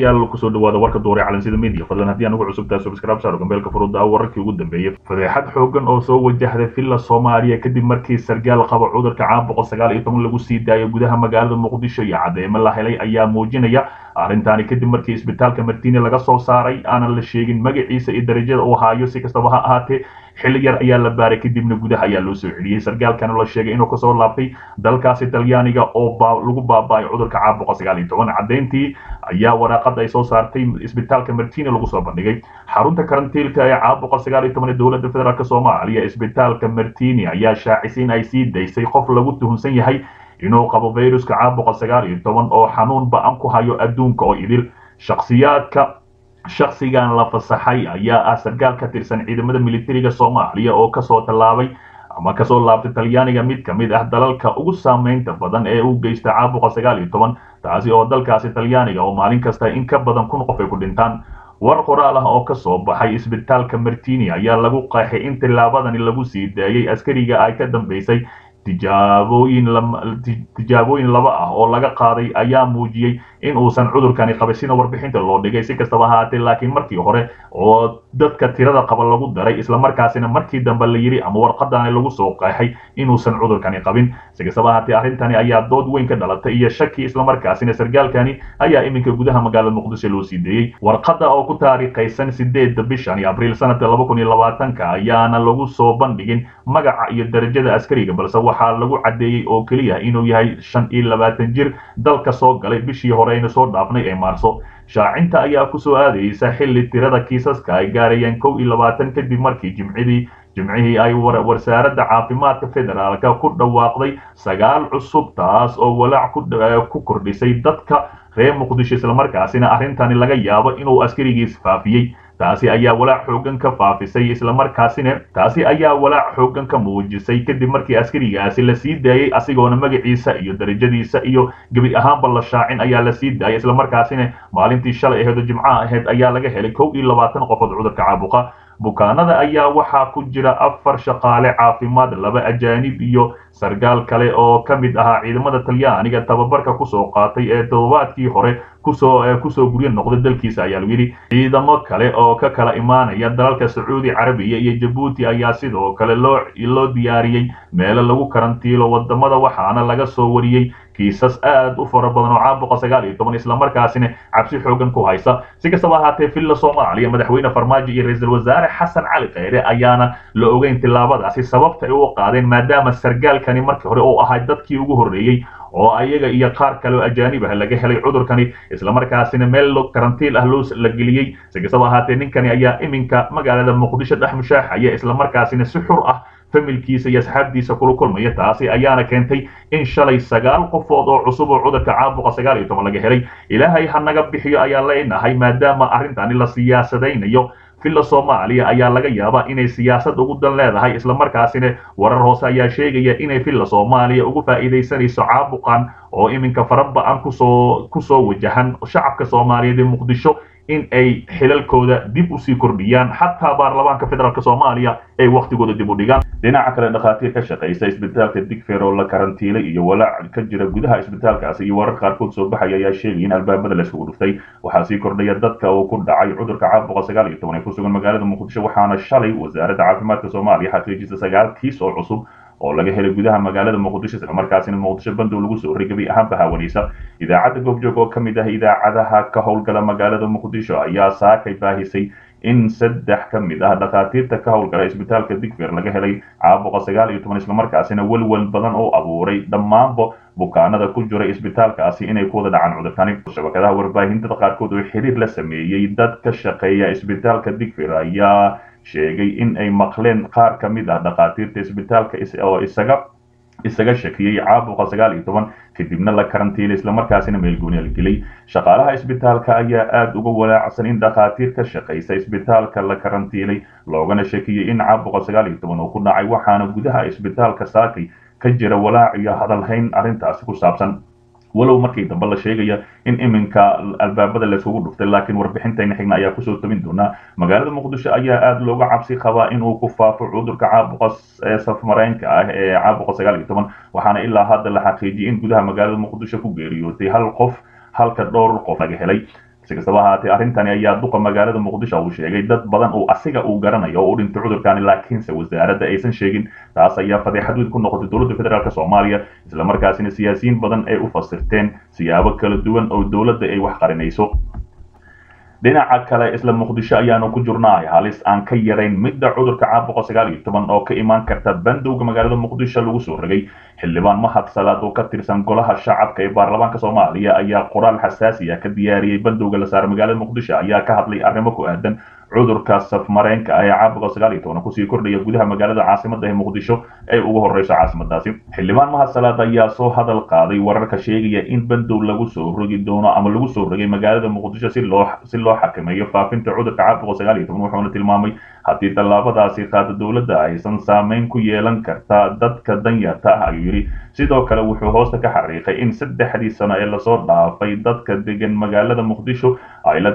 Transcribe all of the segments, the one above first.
daawadayaal kusoo dhawaada warka duuray calansida media fadlan haddii aan ugu cusubtaa subscribe saaro gambeelka furuda wararkii ugu dambeeyey fadeexad xoogan oo soo wajahday villa soomaaliya kadib markii sargaal qaba cudurka caan boqol sagaal iyo toban lagu sii daayo gudaha magaalada muqdisho iyo cadeymo la helay ayaa muujinaya arrintaani kadib markii isbitaalka martini laga soo saaray aanan la sheegin magaciisa iyo darajada uu haayo si kastaba ha ahaatee xilli yar ayaa la baaray kadibna gudaha ayaa loo soo celiyey sargaalkana la sheegay inuu kasoo laabtay dalkaasi talyaaniga oo lagu baaba'ay cudurka caan boqol sagaal iyo toban caddeyntii ayaa waraaqada ay soo saartay isbitaalka martini lagu soo bandhigay xarunta karantiilka ee caan boqol sagaal iyo toban ee dowladda federaalk soomaaliya isbitaalka martini ayaa shaacisay in ay sii daysay qof lagu tuhunsan yahay inuu qabo viruska caan boqol sagaal iyo toban oo xanuun ba-an ku hayo adduunka oo idil shakhsiyaadka shakhsigan la fasaxay ayaa ah sargaal ka tirsan ciidamada militariga soomaaliya oo kasoo tallaabay ama kasoo laabtay talyaaniga mid ka mid ah dalalka ugu saameynta badan ee uu geysta caan boqol sagaal iyo toban taasi oo dalkaasi talyaaniga oo maalin kasta in ka badan kun qof ay ku dhintaan war qoraal ah oo ka soo baxay isbitaalka martini ayaa lagu qeexay in tillaabadani lagu sii daayay askariga ay ka dambeysay tijaabooyin tijaabooyin laba ah oo laga qaaday ayaa muujiyey in uusan cudurkani qabay sida warbixinta loo dhigay si kastaba ahaatee laakiin markii hore oo dadka tirada qaba lagu daray islamarkaasina markii dambe la yidhi ama warqadani lagu soo qeexay inuusan cudurkani qabin si kastaba ahaatee arrintani ayaa dood weyn ka dhalatay iyo shaki islamarkaasina sargaalkani ayaa iminka gudaha magaalada muqdisho loo sii deeyey warqada oo ku taariikhaysan sideedda bishan abriil sanadka laba kun iyo labaatanka ayaana lagu soo bandhigin magaca iyo darajada askariga balse waxaa lagu caddeeyey oo keliya inuu yahay shan iyo labaatan jir dalka soo galay bishii hore aynu soo dhaafnay ee maarso shaacinta ayaa kusoo aadaysa xilli tirada kiisaska ay gaarayeen kow iyo labaatan kadib markii jimcidii jimcihii ay wasaaradda caafimaadka federaalka ku dhawaaqday sagaal cusub taas oo walaac ku kordhisay dadka reer muqdisho islamarkaasina arrintani laga yaabo inuu askarigiis faafiyey taasi ayaa walaac xoogan ka faafisay islamarkaasina taasi ayaa walaac xoogan ka muujisay kadib markii askarigaasi la sii daayey asigoona magaciisa iyo darajadiisa iyo gebi ahaanba la shaacin ayaa la sii daayay islamarkaasina maalintii shalay aheed oo jimcaha aheyd ayaa laga helay kow iyo labaatan qofood cudurka caabuqa bukaanada ayaa waxaa ku jira afar shaqaale caafimaad laba ajaanib iyo sargaal kale oo ka mid ahaa ciidamada talyaaniga tababarka kusoo qaatay ee todobaadkii hore kusoo kusoo guryo noqday dalkiisa ayaa lagu yidhi ciidamo kale oo ka kala imaanaya dalalka sacuudi carabiya iyo jabuuti ayaa sidoo kale loo loo diyaariyey meelo lagu karantiilo wadamada waxaana laga soo wariyey kiisas aad u fara badan oo caan boqol sagaal iyo toban islamarkaasina cabsi xoogan ku haysa si kastaba ahaatee villa soomaaliya madaxweyne farmaajo iyo ra-iisul wasaare xasan cali kheyre ayaana la ogeyn tillaabadaasi sababta ay u qaadeen maadaama sargaalkani markii hore uu ahay dadkii ugu horreeyey oo ayaga iyo qaar kale oo ajaanib ah laga helay cudurkani islamarkaasina meel karantiil ah loo la geliyey si kastaba ahaatee ninkani ayaa iminka magaalada muqdisho dhex mushaaxaya islamarkaasina si xur ah familkiisa iyo asxaabtiisa kula kulmaya taasi ayaana keentay in shalay sagaal qofood oo cusub oo cudurka caabuqa sagaal iyo toban laga helay ilaahay ha naga bixiyo ayaa leenahay maadaama arrintani la siyaasadaynayo villa soomaaliya ayaa laga yaabaa inay siyaasad ugu dan leedahay islamarkaasina warar hoose ayaa sheegaya inay villa soomaaliya ugu faa'iidaysanayso caabuqan oo iminka faraba-an kusoo kusoo wajahan shacabka soomaaliyeed ee muqdisho in ay xilalkooda dib usii kordhiyaan xataa baarlamaanka federaalk soomaaliya ay waktigooda dib u dhigaan dhinaca kale dhakhaatiir ka shaqaysa isbitaalka digfer oo la karantiilay iyo walaac ka jira gudaha isbitaalkaasi iyo warar qaarkood soo baxaya ayaa sheegaya in albaabada laisugu dhuftay waxaa sii kordhaya dadka uu ku dhacay cudurka caan boqol sagaal iyo toban ee ku sugan magaalada muqdisho waxaana shalay wasaaradda caafimaadka soomaaliya xaqiijisa sagaal kiis oo cusub oo laga helay gudaha magaalada muqdisho islamarkaasina muqdisho bandow lagu soo horreegabay ahaanba haawanaysa idaacadda goobjoog oo ka mid ah idaacadaha ka howlgala magaalada muqdisho ayaa saakay baahisay in saddex ka mid ah dhakhaatiirta ka howlgala isbitaalka digfer laga helay caabuqa sagaal iyo toban islamarkaasina welwel badan oo abuuray dhammaanba bukaanada ku jira isbitaalkaasi inay ku wada dhacaan cudurkani shabakadaha warbaahintada qaarkood oo xiriir la sameeyey dad ka shaqeeya isbitaalka digfer ayaa sheegay in ay maqleen qaar ka mid ah dhakhaatiirta isbitaalka oo isaga isaga shakiyey caabuqa sagaal iyo toban kadibna la karantiilay islamarkaasina meelgooni la gelay shaqaalaha isbitaalka ayaa aada uga walaacsan in dhakhaatiir ka shaqaysa isbitaalka la karantiilay loogana shakiyey in caabuqa sagaal iyo toban uu ku dhacay waxaana gudaha isbitaalka saakay ka jira walaac iyo hadalhayn arrintaasi ku saabsan walow markii dambe la sheegaya in iminka albaabada laisugu dhuftay laakiin warbixintayna xigna ayaa kusoo tabin doonaa magaalada muqdisho ayaa aada looga cabsi qabaa inuu ku faafo cudurka caabuqa ee safmareenka ah ee caabuqa sagaal iyo toban waxaana ilaa hadda la xaqiijiyay in gudaha magaalada muqdisho ku geeriyootay hal qof halka dhowr qof laga helay si kastaba ahaatee arrintani ayaa duqa magaalada muqdisho uu sheegay dad badan uu asiga uu garanayo oo u dhintay cudurkani laakiinse wasaaradda aysan sheegin taas ayaa fadeexad weyn ku noqotay dowladda federaalk soomaaliya islamarkaasina siyaasiyiin badan ay u fasirteen siyaabo kala duwan oo dowladda ay wax qarinayso dhinaca kale isla muqdisho ayaanu ku jirnaay halis aan ka yarayn midda cudurka caabuqa sagaal iyo toban oo ka imaan karta bandowga magaalada muqdisho lagu soo rogay xildhibaan mahad salaad oo ka tirsan golaha shacabka ee baarlamaanka soomaaliya ayaa qoraal xasaasi ah ka diyaariyey bandowga la saaray magaalada muqdisho ayaa ka hadlay arrimo ku aadan cudurka safmareenka ee caabuqa sagaal iyo toban kusii kordhaya gudaha magaalada caasimada ee muqdisho ee ugu horeyso caasimadaasi xildhibaan mahad salaad ayaa soo hadal qaaday wararka sheegaya in bandow lagu soo rogi doono ama lagu soo rogay magaalada muqdisho si loo si loo xakameeyo faafinta cudurka caabuqa sagaal iyo toban wuxuuna tilmaamay haddii tallaabadaasi qaada dowladda aysan saameyn ku yeelan karta dadka danyarta ah ayuu yidhi sidoo kale wuxuu hoosta ka xariiqay in saddexdii sano ee lasoo dhaafay dadka degan magaalada muqdisho ay la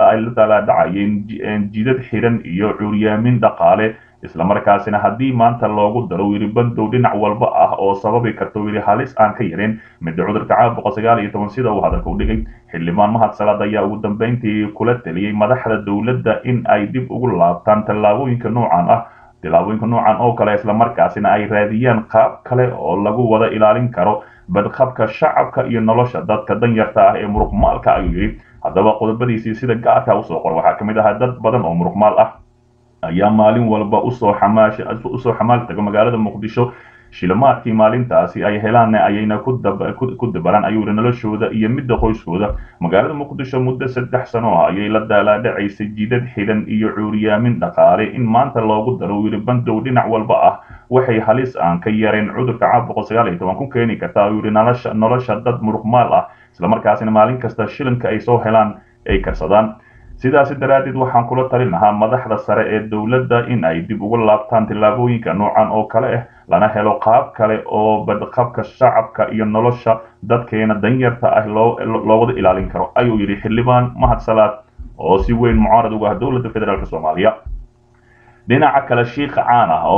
daalaadhacayeen jidad xiran iyo curyaamin dhaqaale islamarkaasina haddii maanta loogu daro yidhi bandow dhinac walba ah oo sababi karta yidhi halis aan ka yareen midda cudurka caabuqa sagaal iyo toban sida uu hadalka u dhigay xildhibaan mahad salaad ayaa ugu dambeyntii kula taliyey madaxda dowladda in ay dib ugu laabtaan tallaabooyinka noocan ah tillaabooyinka noocan oo kale islamarkaasina ay raadiyaan qaab kale oo lagu wada ilaalin karo badqabka shacabka iyo nolosha dadka danyarta ah ee muruqmaalka ayuu yidhi haddaba qodobadiisii sida gaarka usoo qor waxaa ka mid ahaa dad badan oo muruqmaal ah ayaa maalin walba usoo xamaash usoo xamaal taga magaalada muqdisho shilimaadkii maalintaasi ay helaan ayayna ku dabalaan ayuu yidhi noloshooda iyo midda qoyskooda magaalada muqdisho muddo saddex sano ah ayay la daalaadhacaysay jidad xidhan iyo cuuriyaamin dhaqaale in maanta loogu daro yidhi bandow dhinac walba ah waxay halis aan ka yareen cudurka caabuqa sagaal iyo toban ku keeni karta ayuu yidhi nolosha nolosha dad muruqmaal ah islamarkaasina maalin kasta shilinka ay soo helaan ay karsadaan sidaasi daraaddeed waxaan kula talin lahaa madaxda sare ee dowladda in ay dib uga laabtaan tillaabooyinka noocan oo kale ah lana helo qaab kale oo badqabka shacabka iyo nolosha dadkeena danyarta ah loo wada ilaalin karo ayuu yidhi xildhibaan mahad salaad oo si weyn mucaarad uga ah dowladda federaalk soomaaliya dhinaca kale shiikh caan ah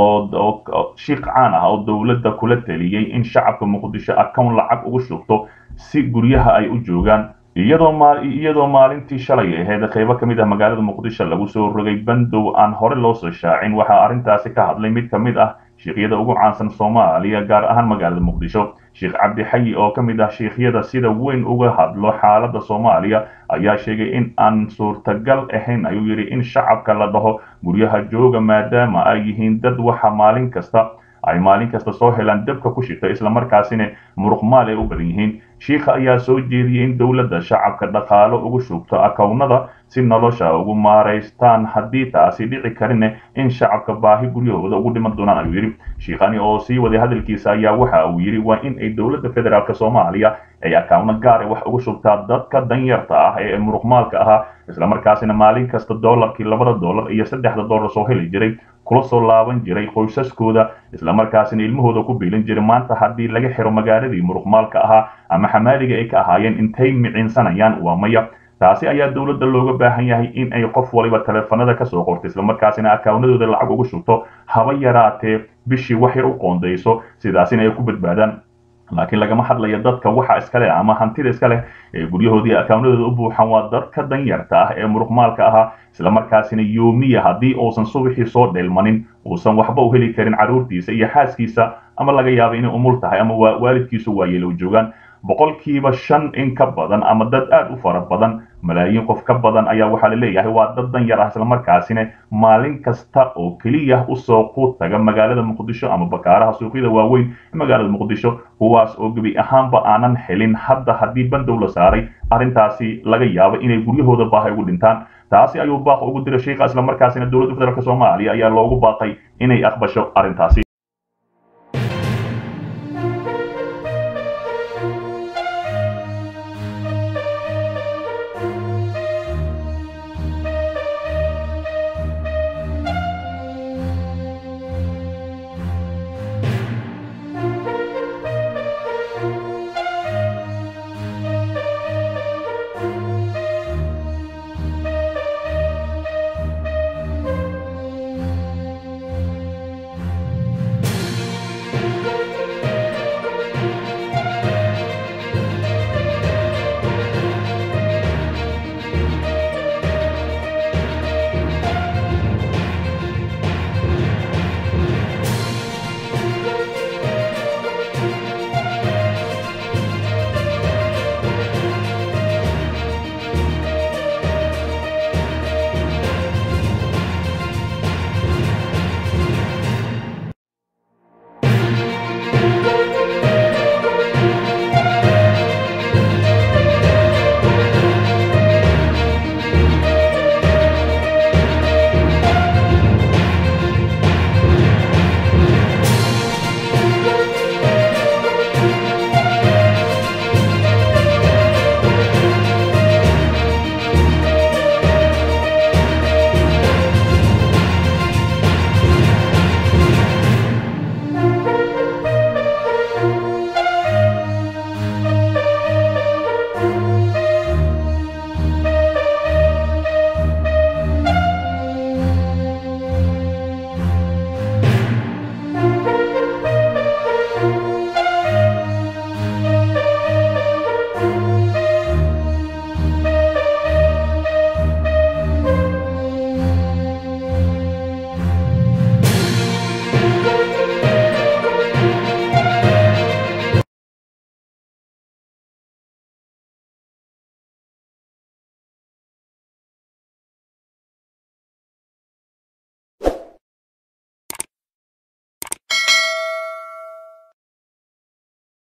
oo shiikh caan ah oo dowladda kula taliyey in shacabka muqdisho account lacag ugu shubto si guryaha ay u joogaan iyadoo iyadoo maalintii shalay ahayd qaybo ka mid ah magaalada muqdisho lagu soo rogay bandow aan hore loo soo shaacin waxaa arrintaasi ka hadlay mid ka mid ah shiikyada ugu caansan soomaaliya gaar ahaan magaalada muqdisho sheekh cabdixayi oo ka mid ah shiikhyada sida weyn uga hadlo xaaladda soomaaliya ayaa sheegay in aan suurtagal ahayn ayuu yidhi in shacabka la dhaho guryaha jooga maadaama ay yihiin dad waxa maalin kasta ay maalin kasta soo helaan dabka ku shita islamarkaasina muruqmaal ay u badan yihiin shiikha ayaa soo jeediyey in dowladda shacabka dhaqaalo ugu shubto akownada si nolosha ugu maaraystaan haddii taasi dhici karine in shacabka baahi guryahooda ugu dhiman doonaan ayuu yidhi shiikhani oo sii waday hadalkiisa ayaa waxa uu yidhi waa in ay dowladda federaalk soomaaliya ay akawno gaara wax ugu shubtaa dadka danyarta ah ee muruqmaalka ahaa islamarkaasina maalin kasta doolarkii labada doolar iyo saddexda doolar soo heli jiray kula soo laaban jiray qoysaskooda islamarkaasina ilmahooda ku biilin jiray maanta haddii laga xiro magaaladii muruqmaalka ahaa ama xamaaliga ay ka ahaayeen intay micinsanayaan waa maya taasi ayaa dowladda looga baahan yahay in ay qof waliba taleefanada kasoo qorto islamarkaasina akawnadooda lacag ugu shubto haba yaraatee bishii wax yar u qoondayso sidaasina ay ku badbaadaan laakiin lagama hadlayo dadka waxa iska leh ama hantida iska leh ee guryahoodii akawnadooda u buuxan waa dadka danyarta ah ee muruqmaalka ahaa islamarkaasina yoomiya haddii uusan subaxii soo dheelmanin uusan waxba u heli karin carruurtiisa iyo xaaskiisa ama laga yaabo inay umul tahay ama waalidkiisu waayeel u joogaan boqolkiiba shan in ka badan ama dad aad u fara badan malaayiin qof ka badan ayaa waxaa la leeyahay waa dad dan yar ah islamarkaasina maalin kasta oo keliya usoo quud taga magaalada muqdisho ama bakaaraha suuqyada waaweyn ee magaalada muqdisho kuwaas oo gebi ahaanba aanan helin hadda haddii bandow la saaray arrintaasi laga yaabo inay guryahooda baahay ugu dhintaan taasi ayuu baaq ugu diray sheikha islamarkaasina dowladda federaalk soomaaliya ayaa loogu baaqay inay aqbasho arrintaasi